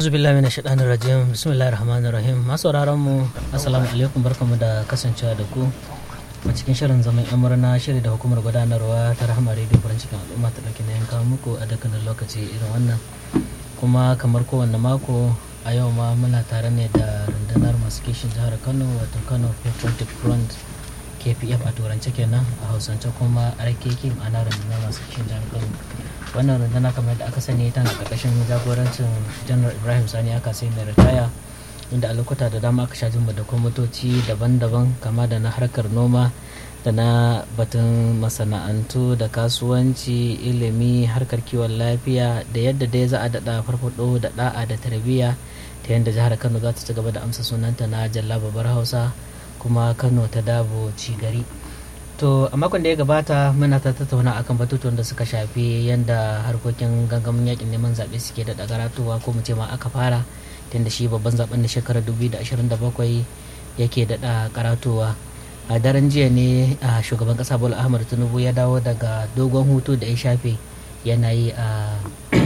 billahi mina shaɗanin rajim bismillahir rahmanir rahim masu mu assalamu alaikum barkamu da kasancewa da ku a cikin shirin zaman yan murna shiri da hukumar gudanarwa ta rahama rediyo farin cikin al'umma ta ɗauki na kawo muku a dukkanin lokaci irin wannan kuma kamar kowanne mako a yau ma muna tare ne da rundunar masu kishin jihar kano wato kano patriotic front kpf a turance kenan a hausance kuma rkk ma'ana rundunar masu kishin jihar kano wannan rundunar kamar da aka sani tana karkashin jagorancin janar ibrahim sani aka sai mai ritaya inda a lokuta da dama aka sha jin da kwamitoci daban-daban kama da na harkar noma da na batun masana'antu da kasuwanci ilimi harkar kiwon lafiya da yadda dai za a daɗa farfado da da'a da tarbiyya ta yadda jihar kano za ta ci gaba da amsa sunanta na jalla babbar hausa kuma kano ta dabo ci gari to a makon da ya gabata muna ta tattauna akan batutuwan da suka shafi yadda harkokin gangamin yakin neman zaɓe suke da karatuwa ko mu ce ma aka fara tunda shi babban zaben na shekarar 2027 yake daɗa karatuwa a daren jiya ne a shugaban ƙasa bola ahmad tinubu ya dawo daga dogon hutu da ya shafe yana yi a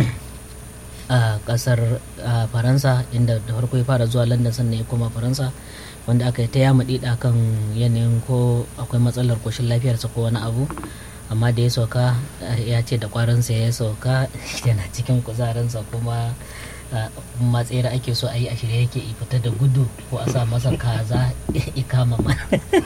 a kasar faransa inda da farko ya fara zuwa london sannan ya koma faransa wanda aka yi ta yama dida kan yanayin ko akwai matsalar koshin lafiyarsa ko wani abu amma da ya sauka ya ce da kwarinsa ya sauka yana cikin kuzarinsa kuma matsayar ake so a yi a shirye yake fita da gudu ko a sa masa kaza ikama ma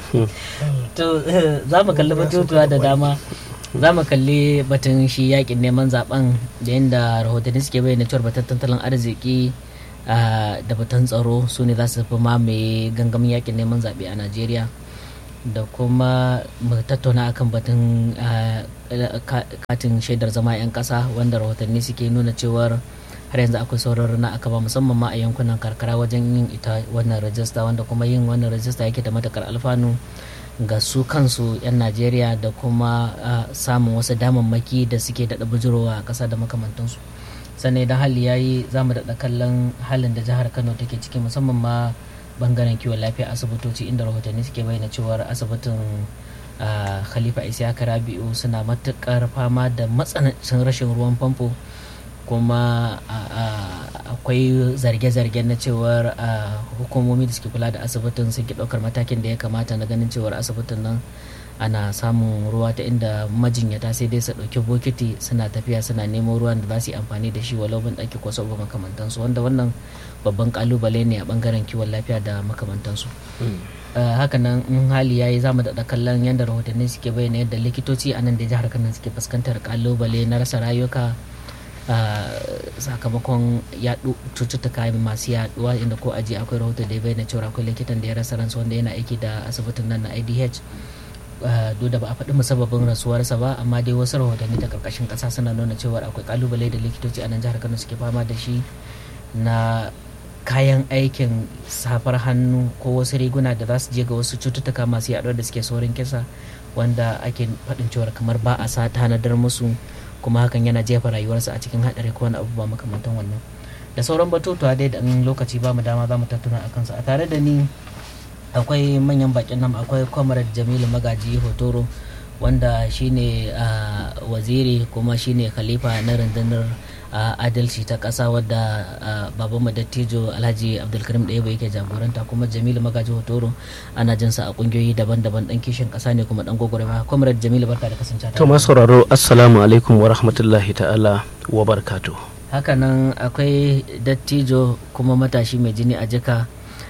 to za mu kalli batutuwa da dama za mu kalli batun shi yakin neman zaben da yadda rahotanni suke bayyana cewar batun tattalin arziki da batun tsaro su ne za su fi mamaye gangamin yakin neman zaɓe a najeriya da kuma mu tattauna akan batun katin shaidar zama 'yan ƙasa wanda rahotanni suke nuna cewar har yanzu akwai sauran na aka ba musamman ma a yankunan karkara wajen yin ita wannan rajista wanda kuma yin wannan rajista yake da matakar alfanu ga su kansu 'yan najeriya da kuma samun wasu damammaki da suke daɗa bujurowa a ƙasa da makamantansu sannan idan hali ya yi za mu daɗa kallon halin da jihar kano take ciki musamman ma bangaren kiwon lafiya asibitoci inda rahotanni suke bayyana cewar asibitin khalifa isiyaka rabi'u suna matuƙar fama da matsanancin rashin ruwan famfo kuma akwai zarge-zarge na cewar hukumomi da suke kula da asibitin sun ki ɗaukar matakin da ya kamata na ganin cewar asibitin nan ana samun ruwa ta inda majinyata sai dai su ɗauki bokiti suna tafiya suna nemo ruwan da za su yi amfani da shi walau ban ɗaki ko saboda makamantansu wanda wannan babban kalubale ne a bangaren kiwon lafiya da makamantansu hakanan in hali yayi za mu daɗa kallon yadda rahotanni suke bayyana yadda likitoci a nan da jihar kano suke fuskantar kalubale na rasa rayuka sakamakon yaɗu cututtuka masu yaɗuwa inda ko aji akwai rahoto da ya bayyana cewa akwai likitan da ya rasa ransa wanda yana aiki da asibitin nan na idh duk da ba a faɗi musabbabin rasuwarsa ba amma dai wasu rahotanni ta karkashin ƙasa suna nuna cewa akwai kalubale da likitoci a nan jihar kano suke fama da shi na kayan aikin safar hannu ko wasu riguna da za su je ga wasu cututtuka masu yaɗuwa da suke saurin kisa wanda ake faɗin cewar kamar ba a sa tanadar musu kuma hakan yana jefa rayuwarsa a cikin haɗari ko wani abu ba makamantan wannan da sauran batutuwa dai da in lokaci ba mu dama za mu tattuna a kansu a tare da ni akwai manyan bakin nan akwai comrade jamilu magaji hotoro wanda shine waziri kuma shine khalifa na rundunar adalci ta ƙasa wadda babanmu dattijo alhaji abdulkarim ɗaya yake jagoranta kuma jamilu magaji hotoro ana jinsa a ƙungiyoyi daban-daban ɗan kishin ƙasa ne kuma ɗan gwagwarma comrade jamilu barka da kasance to masu sauraro assalamu alaikum wa rahmatullahi ta'ala wa barkatu hakanan akwai dattijo kuma matashi mai jini a jika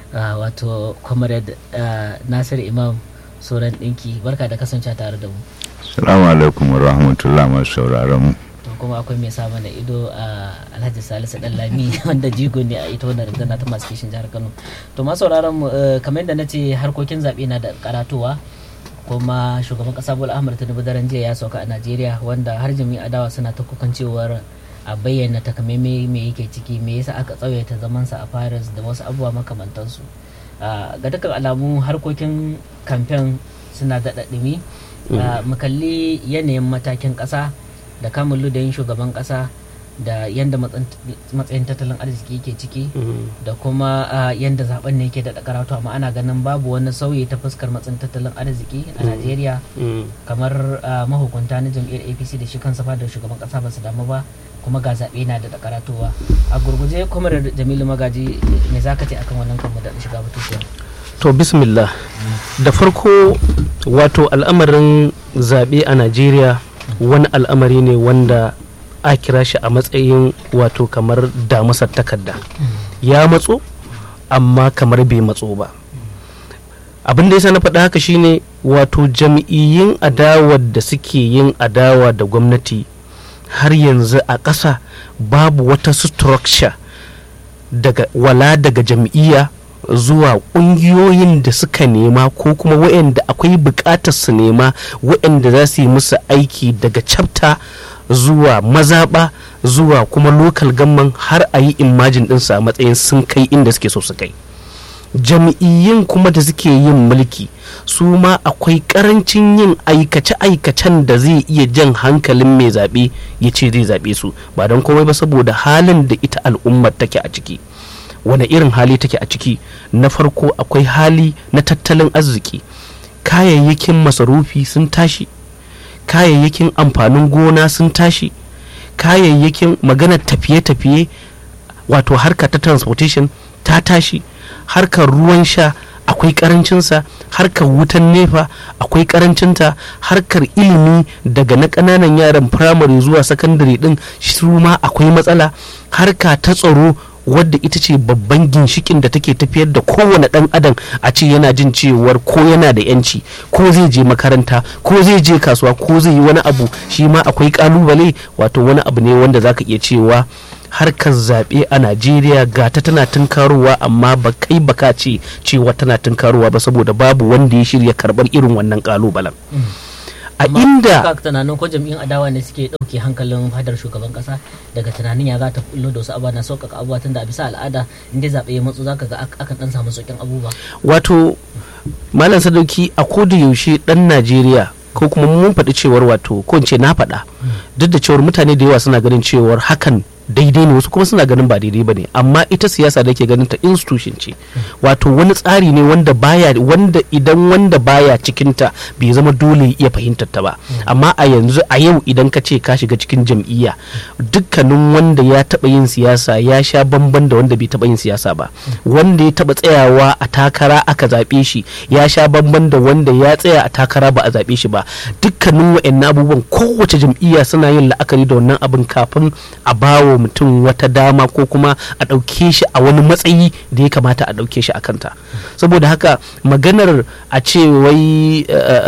wato comrade nasir imam sauran ɗinki barka da kasance tare da mu Assalamu alaikum wa rahmatullahi masu sauraron mu kuma akwai mai sa mana ido a alhaji salisu dan lami wanda jigo ne a ita wannan rundunar ta masu kishin jihar kano to masu sauraron mu kamar yadda na ce harkokin zaɓe na da karatowa kuma shugaban kasa bola ahmad tinubu daren jiya ya sauka a najeriya wanda har jami'a adawa suna ta kukan cewar a bayyana takamaimai me yake ciki me yasa aka tsawaita zamansa a paris da wasu abubuwa makamantansu ga dukkan alamu harkokin kamfen suna daɗa ɗumi mu kalli yanayin matakin ƙasa da kamun ludayin shugaban kasa da yadda matsayin tattalin arziki ke ciki da kuma yadda zaben ne ke da karatu amma ana ganin babu wani sauyi ta fuskar matsayin tattalin arziki a najeriya kamar mahukunta na jam'iyyar apc da shi kansa da shugaban kasa ba su damu ba kuma ga zaɓe na da karatowa a gurguje kuma jamilu magaji me za ka ce akan wannan kan da shiga batutuwa to bismillah da farko wato al'amarin zaɓe a najeriya wani al'amari ne wanda a kira shi a matsayin wato kamar damusar takarda ya matso amma kamar bai matso ba abin da ya na faɗa haka shine wato jam'iyyun adawar da suke yin adawa da gwamnati har yanzu a ƙasa babu wata structure daga wala daga jam'iyya zuwa ƙungiyoyin da suka nema ko kuma waɗanda akwai buƙatar su nema waɗanda za su yi musu aiki daga chapter zuwa mazaɓa zuwa kuma lokal gamman har a yi imajin ɗinsa a matsayin sun kai inda suke so su kai jam'iyyun kuma da suke yin mulki su ma akwai karancin yin aikace-aikacen da zai iya jan hankalin mai zaɓe ya ce zai zaɓe su ba don komai ba saboda halin da ita al'ummar take a ciki wane irin hali take a ciki na farko akwai hali na tattalin arziki kayayyakin masarufi sun tashi kayayyakin amfanin gona sun tashi kayayyakin maganar tafiye-tafiye wato harka ta transportation ta tashi harkar ruwan sha akwai karancinsa harkar wutan nefa akwai karancinta harkar ilimi daga na ƙananan yaran firamare zuwa sakandare din su ma akwai matsala harka ta tsaro wadda ita ce babban ginshikin da take tafiyar da kowane ɗan adam a ce yana jin cewar ko yana da yanci ko zai je makaranta ko zai je kasuwa ko zai yi wani abu shi ma akwai kalubale wato wani abu ne wanda zaka iya cewa harkar zaɓe a najeriya ga ta tana tunkarowa amma ba kai baka ce cewa tana tunkarowa ba saboda babu wanda ya shirya karɓar irin wannan kalubalen a inda ka tunanin ko jam'iyyun adawa ne suke ɗauke hankalin fadar shugaban kasa daga tunanin ya za ta kullo da wasu abubuwa na sauƙaƙa abubuwa tunda a bisa al'ada inda zaɓe ya matsu zaka ga akan ɗan samu sauƙin abubuwa wato malam sadauki a koda yaushe ɗan najeriya ko kuma mun faɗi cewar wato ko in ce na faɗa duk da cewar mutane da yawa suna ganin cewar hakan daidai ne wasu kuma suna ganin ba daidai ba ne amma ita siyasa da ke ganin ta institution ce wato wani tsari ne wanda baya wanda idan wanda baya cikinta bai zama dole ya fahimtar ta ba amma a yanzu a yau idan ka ce ka shiga cikin jam'iyya dukkanin wanda ya taba yin siyasa ya sha bamban da wanda bai taba yin siyasa ba wanda ya taba tsayawa a takara aka zaɓe shi ya sha bamban da wanda ya tsaya a takara ba a zaɓe shi ba dukkanin wa'annan abubuwan kowace jam'iyya suna yin la'akari da wannan abin kafin a bawa mutum wata dama ko kuma a ɗauke shi a wani matsayi da ya kamata a ɗauke shi a kanta saboda haka maganar a ce wai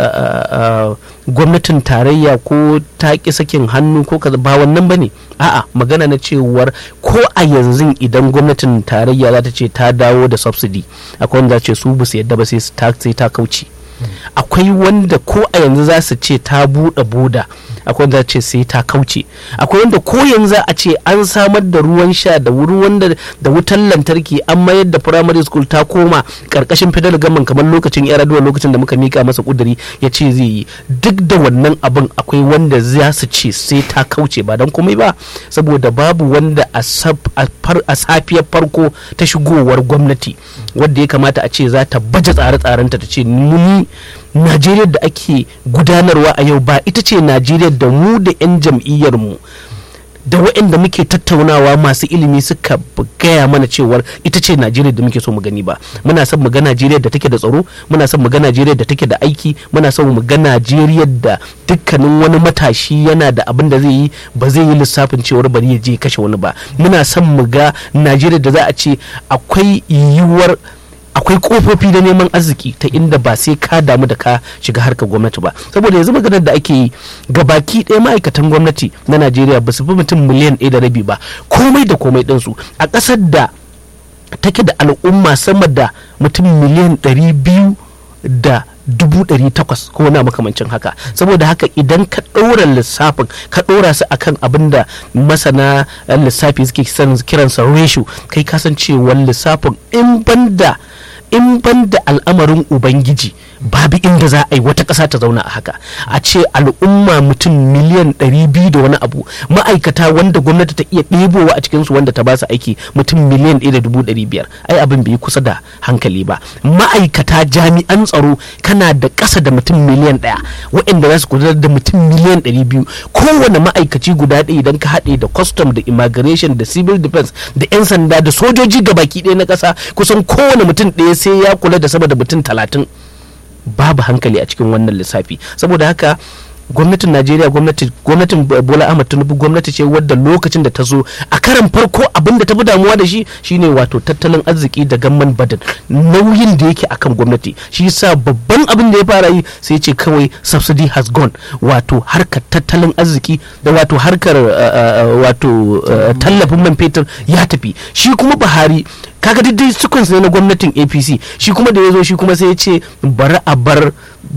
gwamnatin tarayya ko ta ƙi sakin hannu ko kaza ba wannan ba ne a'a magana na cewar ko a yanzu idan gwamnatin tarayya za ta ce ta dawo da subsidy akwai wanda za ce su ba su yadda ba sai ta kauce akwai wanda ko a yanzu za su ce ta buɗe boda akwai wanda ce sai ta kauce akwai wanda ko yanzu a ce an samar da ruwan sha da ruwan da wutan lantarki an mayar da primary school ta koma karkashin federal government kamar lokacin yar aduwa lokacin da muka mika masa kuduri ya ce zai yi duk da wannan abin akwai wanda za su ce sai ta kauce ba don komai ba saboda babu wanda a safiyar farko ta shigowar gwamnati wadda ya kamata a ce za ta baje tsare-tsarenta ta ce muni najeriya da ake gudanarwa a yau ba ita ce najeriya da mu da 'yan jam'iyyarmu da waɗanda muke tattaunawa masu ilimi suka gaya mana cewar ita ce najeriya da muke so mu gani ba muna son mu ga najeriya da take da tsaro muna son mu ga najeriya da take da aiki muna son mu ga najeriya da dukkanin wani matashi yana da abin da zai yi ba zai yi lissafin cewar bari ya je kashe wani ba muna son mu ga najeriya da za a ce akwai yiwuwar akwai kofofi na neman arziki ta inda ba sai ka damu da ka shiga harkar gwamnati ba saboda yanzu maganar da ake yi ga baki ɗaya ma'aikatan gwamnati na najeriya ba su fi mutum miliyan ɗaya da rabi ba komai da komai ɗinsu a ƙasar da take da al'umma sama da mutum miliyan ɗari biyu da dubu ɗari takwas ko wani makamancin haka saboda haka idan ka ɗora lissafin ka ɗora su akan abin da masana lissafi suke kiransa ratio kai kasancewar lissafin in banda in ban da al'amarin ubangiji babu inda za a yi wata ƙasa ta zauna a haka a ce al'umma mutum miliyan 200 da wani abu ma'aikata wanda gwamnati ta iya ɗebowa a cikinsu wanda ta ba su aiki mutum miliyan 1.500 ai abin bai kusa da hankali ba ma'aikata jami'an tsaro kana da ƙasa da mutum miliyan ɗaya waɗanda za su gudanar da mutum miliyan 200 kowane ma'aikaci guda ɗaya idan ka haɗe da custom da immigration da civil defense da 'yan sanda da sojoji gabaki ɗaya na ƙasa kusan kowane mutum ɗaya sai ya kula da sama da mutum talatin babu hankali a cikin wannan lissafi saboda haka gwamnatin najeriya gwamnatin bola ahmad tinubu gwamnati ce wadda lokacin da ta zo a karan farko abin da ta fi damuwa da shi shine wato tattalin arziki da gamman badan nauyin da yake akan gwamnati shi yasa babban abin da ya fara yi sai ce kawai subsidy has gone wato harkar tattalin arziki da wato harkar wato tallafin man fetur ya tafi shi kuma buhari kaga dai sequence ne na gwamnatin apc shi kuma da ya zo shi kuma sai ya ce bari a bar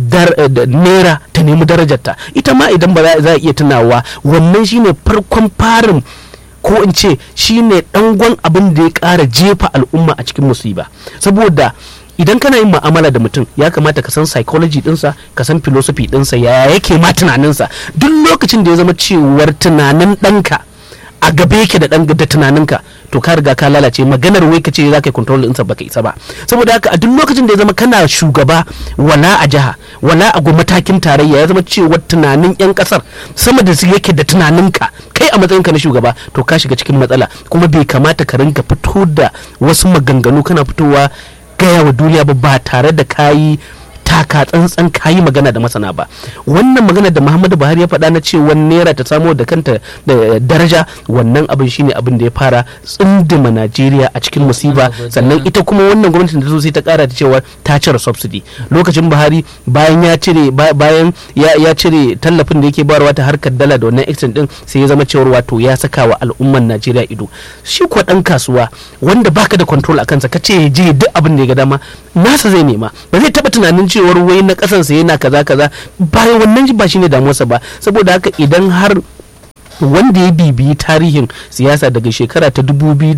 naira ta nemi darajarta ita ma idan ba za a iya tunawa wannan shine farkon farin ko in ce shine dangon abin da ya kara jefa al'umma a cikin musiba saboda idan kana yin mu'amala da mutum ya kamata ka san psychology dinsa ka san philosophy dinsa ya yake ma tunaninsa duk lokacin da ya zama cewar tunanin ɗanka a gabe yake da dan da tunaninka to ka riga ka lalace maganar wai ka ce za ka yi control ɗinsa baka isa ba saboda haka a duk lokacin da ya zama kana shugaba wala a jiha wala a matakin tarayya ya zama cewa tunanin yan kasar sama da su yake da tunaninka kai a matsayinka na shugaba to ka shiga cikin matsala kuma bai kamata ka rinka fito da wasu maganganu kana fitowa gaya wa duniya ba ba tare da kayi taka tsantsan kayi magana da masana ba wannan magana da muhammadu buhari ya faɗa na cewa naira ta samo da kanta da daraja wannan abin shine abin da ya fara tsindima najeriya a cikin musiba sannan ita kuma wannan gwamnatin da zo sai ta kara da cewa ta cire subsidy lokacin buhari bayan ya cire bayan ya cire tallafin da yake bayarwa ta harkar dala da wannan exchange din sai ya zama cewar wato ya saka wa al'umman najeriya ido shi kuwa dan kasuwa wanda baka da control a kansa ka ce je duk abin da ya ga dama nasa zai nema ba zai taba tunanin cewar wai na kasansa yana kaza kaza bayan wannan ba shine damuwarsa ba saboda haka idan har wanda ya bibiyi tarihin siyasa daga shekara ta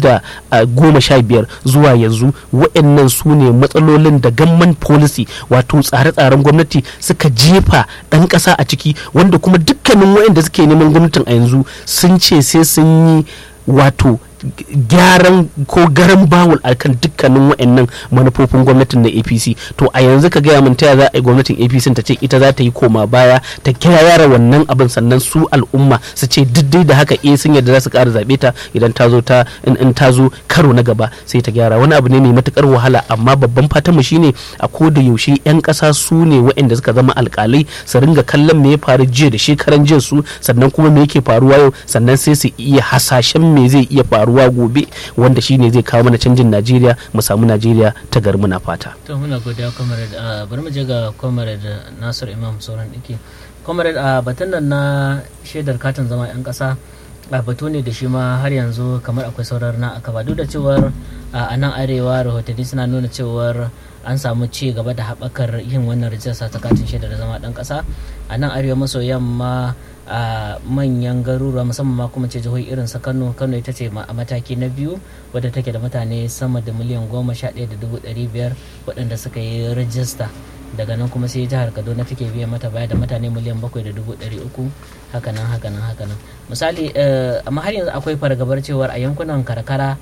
goma sha biyar zuwa yanzu waɗannan su ne matsalolin da gamman policy wato tsare-tsaren gwamnati suka jefa ɗan ƙasa a ciki wanda kuma dukkanin waɗanda suke neman gwamnatin a yanzu sun ce sai sun yi wato gyaran ko garan bawul a kan dukkanin wa'annan manufofin gwamnatin na apc to a yanzu ka gaya min taya za a yi gwamnatin apc ta ce ita za ta yi koma baya ta yara wannan abin sannan su al'umma su ce diddai da haka eh sun yadda za su ƙara zaɓe ta idan ta zo ta in ta zo karo na gaba sai ta gyara wani abu ne mai matukar wahala amma babban fatan mu shine a ko da yaushe yan ƙasa su ne wa'anda suka zama alƙalai su ringa kallon me ya faru jiya da shekaran jiya su sannan kuma me yake faruwa yau sannan sai su iya hasashen me zai iya faruwa faruwa gobe wanda shine zai kawo mana canjin najeriya mu samu najeriya ta gari muna fata to muna godiya comrade bari mu je ga comrade nasir imam sauran dake comrade a batun nan na shaidar katin zama yan kasa a batu ne da shi ma har yanzu kamar akwai saurar na aka ba duk da cewar a nan arewa rahotanni suna nuna cewar an samu ci gaba da haɓakar yin wannan rijista ta katin shaidar zama ɗan ƙasa a nan arewa maso yamma a manyan garuruwa musamman ma kuma ce jihohi irin sa kano kano ita ce a mataki na biyu wadda take da mutane sama da miliyan goma sha ɗaya da dubu ɗari biyar waɗanda suka yi rajista daga nan kuma sai jihar kaduna take biya mata baya da mutane miliyan bakwai da dubu ɗari uku hakanan hakanan hakanan misali amma har yanzu akwai fargabar cewar a yankunan karkara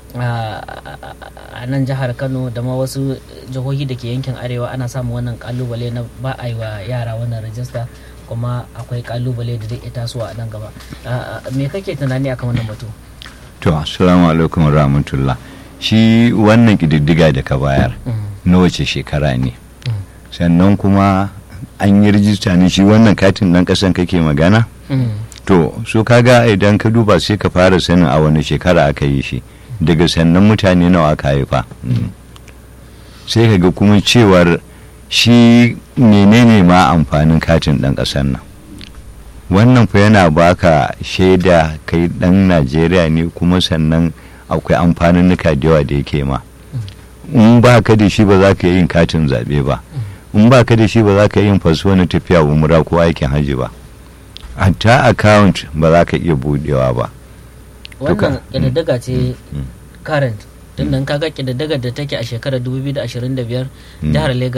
a nan jihar kano da ma wasu jihohi da ke yankin arewa ana samun wannan kalubale na ba a yi wa yara wannan rajista kuma akwai kalubale da zai iya tasowa a nan gaba me kake tunani akan wannan batu to assalamu alaikum rahmatullah shi wannan kididdiga da ka bayar na wace shekara ne sannan kuma an yi rijista ne shi wannan katin ɗan ƙasan kake magana to so kaga idan ka duba sai ka fara sanin a wani shekara aka yi shi daga sannan mutane nawa aka haifa sai ka ga kuma cewar shi menene ma amfanin katin ɗan ƙasar nan wannan fa yana baka shaida kai ɗan najeriya ne kuma sannan akwai amfaninnuka da yawa da yake ma in ba ka da shi ba za ka yin katin zaɓe ba in ba ka da shi ba za ka yin faso na tafiya umra ko aikin hajji ba hatta account ba za ka iya budewa ba wannan ƙididdiga ce current tun da kaga ƙididdigar da take a shekarar 2025 jihar lagos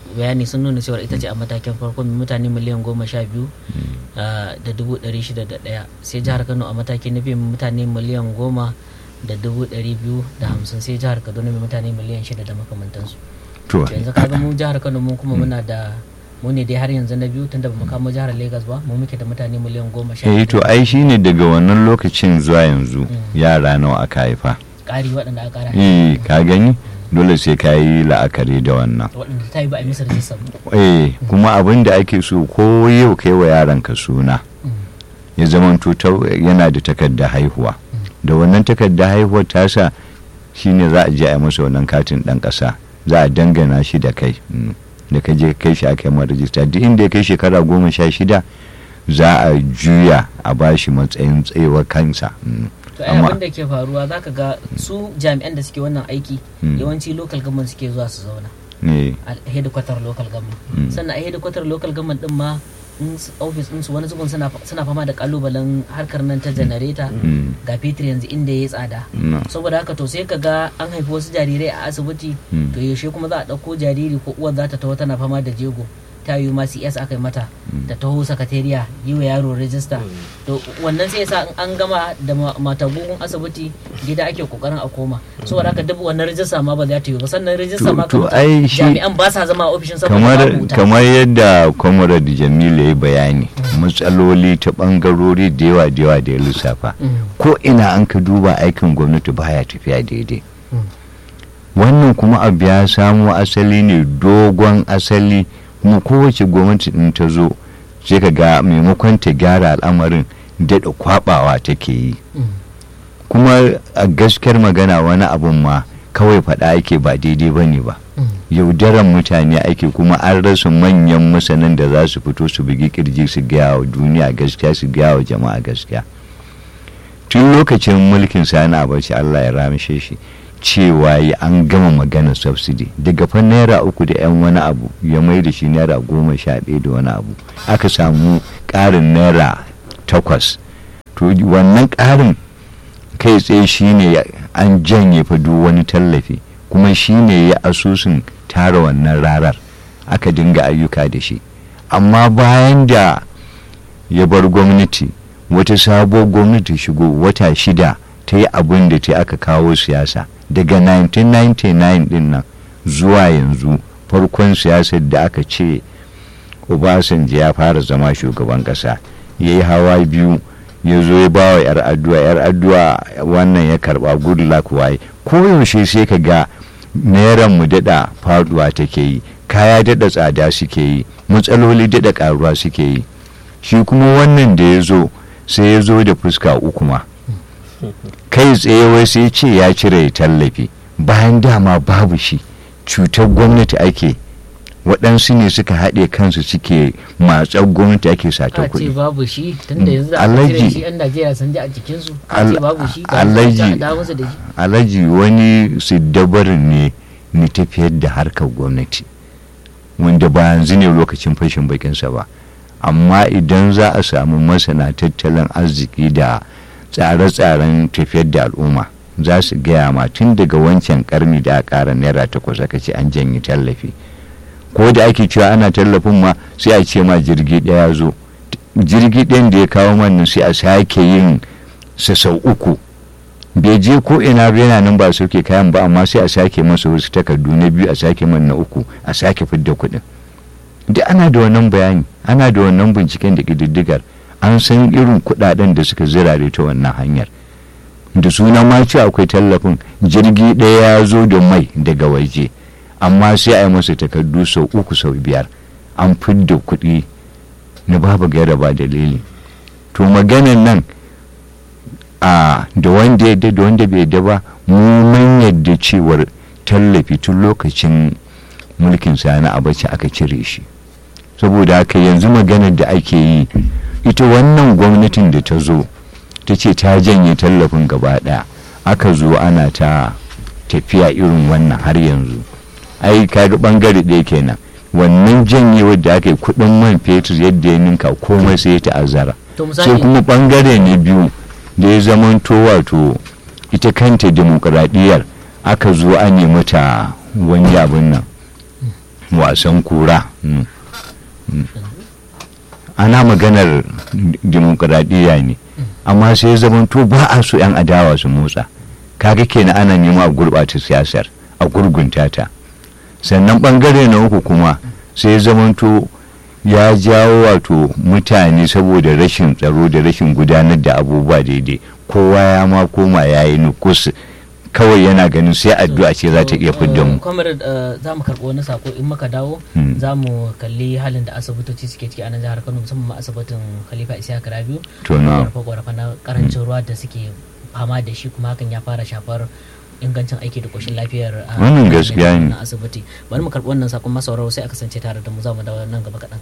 bayani sun nuna cewa ita ce a matakin farko mai mutane miliyan goma sha biyu ah, da dubu ɗari shida da ɗaya sai jihar kano a mataki na biyu mai mutane miliyan goma da dubu ɗari biyu da hamsin sai jihar kaduna mai mutane miliyan shida da makamantansu to yanzu kaga mu jihar kano mu kuma muna da mu ne dai har yanzu na biyu tunda bamu kamo jihar lagos ba mu muke da mutane miliyan goma sha eh to biyu ai shine daga wannan lokacin zuwa yanzu yara nawa aka haifa ƙari waɗanda aka ƙara eh ka gani dole sai ka yi la'akari da wannan waɗanda ta yi ba a yi masa rajista ba eh kuma abin da ake so ko yau kai wa yaranka suna ya zama yana da takardar haihuwa da wannan takardar haihuwar tasa shine za a je a yi masa wannan katin ɗan ƙasa za a dangana shi da kai mm. da ka je kai shi aka yi mara rajista duk inda ya kai shekara goma sha shida za a juya a bashi matsayin tsayuwar kansa mm. to ai Amma- abin da ke faruwa zaka ga su jami'an da suke wannan aiki Mm. yawanci local government suke zuwa su zauna eh a headquarter local government Mm. sannan a headquarter local government din ma in s- office din su wani zubin suna suna fama da kalubalen harkar nan ta janareta mm. ga fetur yanzu inda ya tsada no. saboda haka to sai ka ga an haifi wasu jarirai a asibiti Mm. to yaushe kuma za a ɗauko jariri ko uwar za ta taho tana fama da jego ta yi ma cs aka yi mata ta taho sakatariya yi wa yaro rajista to wannan sai yasa in an gama da ma- matagun asibiti gida ake kokarin a koma saboda haka duk wannan rajista ma ba za ta yi ba sannan rajista To- ma to kamar ai shi- jami'an ba sa zama a ofishin saboda kamar babu wuta kamar yadda comrade jamilu ya yi bayani matsaloli ta bangarori da yawa da yawa da ya lissafa Mm. ko ina an ka duba aikin gwamnati baya tafiya daidai Mm. wannan kuma abu ya samo asali ne dogon asali kuma kowace gwamnati in ta zo sai ka ga maimakon ta gyara al'amarin daɗa kwabawa take yi Mm. kuma a gaskiyar magana wani abun ma kawai faɗa ake ba daidai ba ne ba Mm. yaudaran mutane ake kuma an rasa manyan masanan da za su fito su bugi kirji su gaya wa duniya gaskiya su gaya wa jama'a gaskiya tun lokacin mulkin sani abaci allah ya ramshe shi cewa ya an gama magana subsidy daga fa naira uku da yan wani abu ya mai da shi naira goma sha ɗaya da wani abu aka samu ƙarin naira takwas to wannan ƙarin kai tsaye shine ya- an janye fa duk wani tallafi kuma shine ya asusun tara wannan rarar aka dinga ayyuka da shi amma bayan da ya bar gwamnati wata sabuwar gwamnati shigo wata shida ta yi abin da ta aka kawo siyasa daga 1999 din nan zuwa yanzu farkon siyasar da aka ce obasanjo ya fara zama shugaban kasa ya yi hawa biyu ya zo ya ba wa 'yar addu'a 'yar addu'a wannan ya karba good luck waye koyaushe sai ka ga nairan mu daɗa faduwa take yi kaya daɗa tsada suke yi matsaloli daɗa ƙaruwa suke yi shi kuma wannan da ya zo sai ya zo da fuska uku ma kai tsaye wai sai ce ya cire tallafi bayan dama babu shi cutar gwamnati ake waɗansu ne suka haɗe kansu suke matsar gwamnati ake sata a ce kuɗi babu shi tunda yanzu da aka Alhaji- cire shi yan najeriya sun ji a jikinsu a ce Al- babu shi ga Alhaji- a dawo musu da shi alhaji wani siddabarin ne ni tafiyar da harkar gwamnati wanda ba yanzu ne lokacin fashin bakinsa ba amma idan za a samu masana tattalin arziki da tsare-tsaren tafiyar da al'umma za su gaya ma tun daga wancan karni da a ƙara naira takwas aka ce an janye tallafi ko da ake cewa ana tallafin ma sai a ce ma jirgi ɗaya zo jirgi ɗayan da ya kawo man sai a sake yin sa sau uku bai je ko ina ba yana nan ba a sauke kayan ba amma sai a sake masa wasu takardu na biyu a sake man na uku a sake fidda kuɗin duk ana da wannan bayani ana da wannan binciken da ƙididdigar an san irin kuɗaɗen da suka zirare ta wannan hanyar da suna ma ce akwai tallafin jirgi ɗaya ya zo da mai daga waje amma sai a yi masa takardu sau uku sau biyar an fidda kuɗi na babu gaira ba dalili to maganan nan a da wanda ya da wanda bai da ba mu mun yadda cewar tallafi tun lokacin mulkin sani abaci aka cire shi saboda haka yanzu maganar da ake yi ita wannan gwamnatin da ta zo ta ce ta janye tallafin gaba daya aka zo ana ta tafiya irin wannan har yanzu ai kaga bangare ɗaya kenan wannan janyewar da aka yi kudin man fetur yadda ya ninka komai sai ya ta'azzara to sai misali kuma bangare na biyu da ya zamanto wato ita kanta demokuraɗiyyar aka zo an yi mata wani abin nan wasan kura mm, mm. ana maganar dimokuraɗiyya ne amma sai zamanto ba a so 'yan adawa su motsa kaga kenan ana nema a gurɓata siyasar a gurgunta ta sannan ɓangare na uku kuma sai zamanto ya jawo wato mutane saboda rashin tsaro da rashin gudanar da abubuwa daidai kowa ya ma koma ya yi nukus kawai yana ganin sai addu'a ce za ta iya fidda mu comrade za mu karɓi wani sako in muka dawo Mm. za mu kalli halin da asibitoci suke ciki a nan jihar kano musamman ma asibitin khalifa isa rabiu To, na. ƙorafe na karancin ruwa da suke fama da shi kuma hakan ya fara shafar ingancin aiki da koshin lafiyar a Wannan gaskiya ne. na asibiti bari mu karɓi wannan sakon masauraro sai a kasance tare da mu za mu dawo nan gaba kaɗan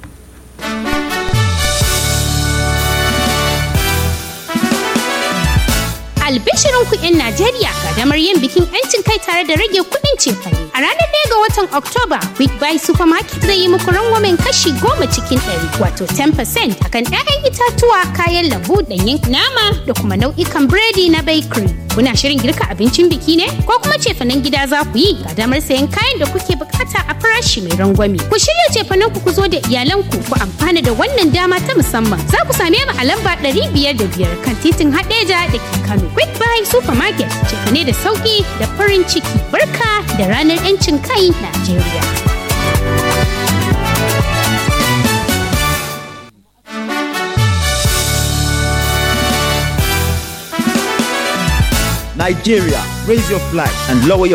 Albishirin ku 'yan Najeriya ga damar yin bikin 'yancin kai tare da rage kuɗin cefane. A ranar ɗaya ga watan Oktoba, Big Buy Supermarket zai yi muku rangwamen kashi goma cikin ɗari, wato 10% akan 'ya'yan itatuwa, kayan lambu, ɗanyen nama da kuma nau'ikan biredi na bakery. Kuna shirin girka abincin biki ne? Ko kuma cefanen gida za ku yi ga damar sayan kayan da kuke bukata a farashi mai rangwame. Ku shirya cefanen ku ku zo da iyalanku ku amfana da wannan dama ta musamman. Za ku same mu a lamba 505 kan titin Hadeja da ke Kano. Quick Buy Supermarket cefane da sauki da farin ciki. Barka da ranar 'yancin kai Najeriya. Nigeria, raise your flag and lower your